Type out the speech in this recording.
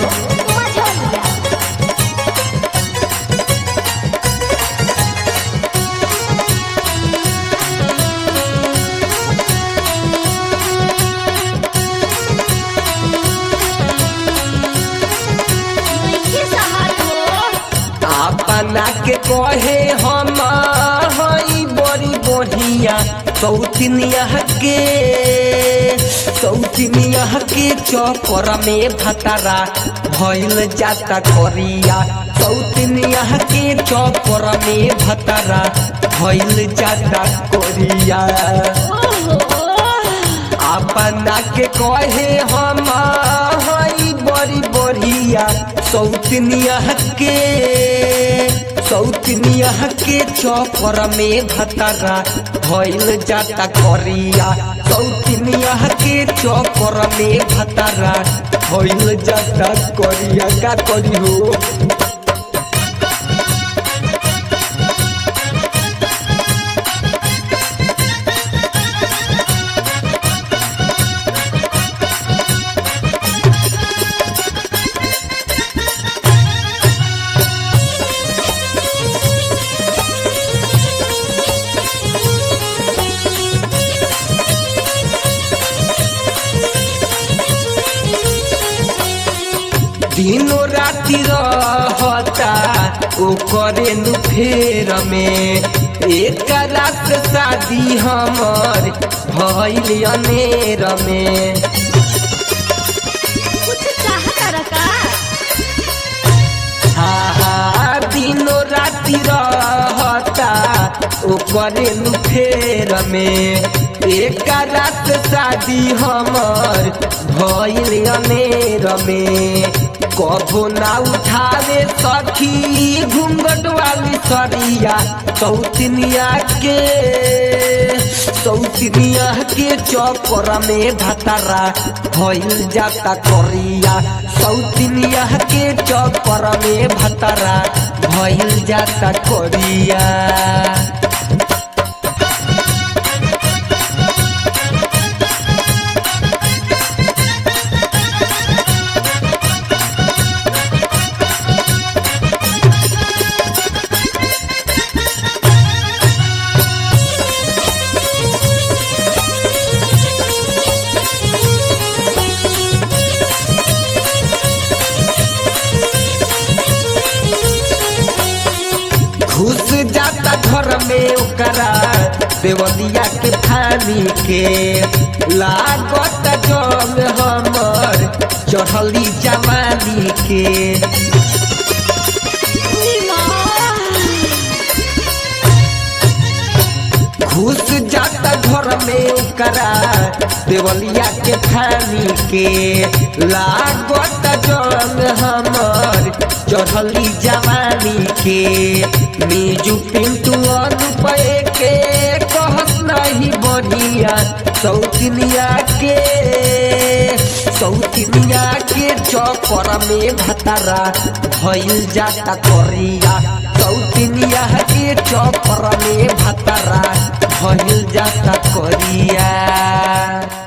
मझोलिया नइखे सहत हो अपना के कहे हम हई बड़ी बढ़िया सौतनिया के सौतनिया के चौपर में भतरा भइल जाता करिया सौतनिया के चौपर में भतरा भइल जाता करिया ओहो अपना के कहे हम हई बड़ी बढ़िया सौतनिया के सौतनिया के चौपर में भतरा भइल जाता करिया सौतनिया के चौपर में भतरा भइल जाता करिया का करी हो दिनो राति रहता ओ करे नु फेर में एक रात शादी हमर भइल अनेर में कुछ चाहत रका हा हा दिनो राति रहता ओ करे नु फेर में एक रात शादी हमर भइल अनेर में कभो ना उठावे सखी घूंघट वाली सरिया सौतनिया के सौतनिया के चौपर में भतरा भइल जाता करिया सौतनिया के चौपर में भतरा भइल जाता करिया घुस जाता घर में ओकरा देवलिया के फानी के लागत जंग हमर चढ़ली जवानी के घुस जाता घर में ओकरा देवलिया के फानी के लागत जंग हमर चढ़ली जवानी के मीजू पिंटू अनुपय के कहत नहीं बढ़िया सौतनिया के सौतनिया के चौपर में भतरा भइल जाता करिया सौतनिया के चौपर में भतरा भइल जाता करिया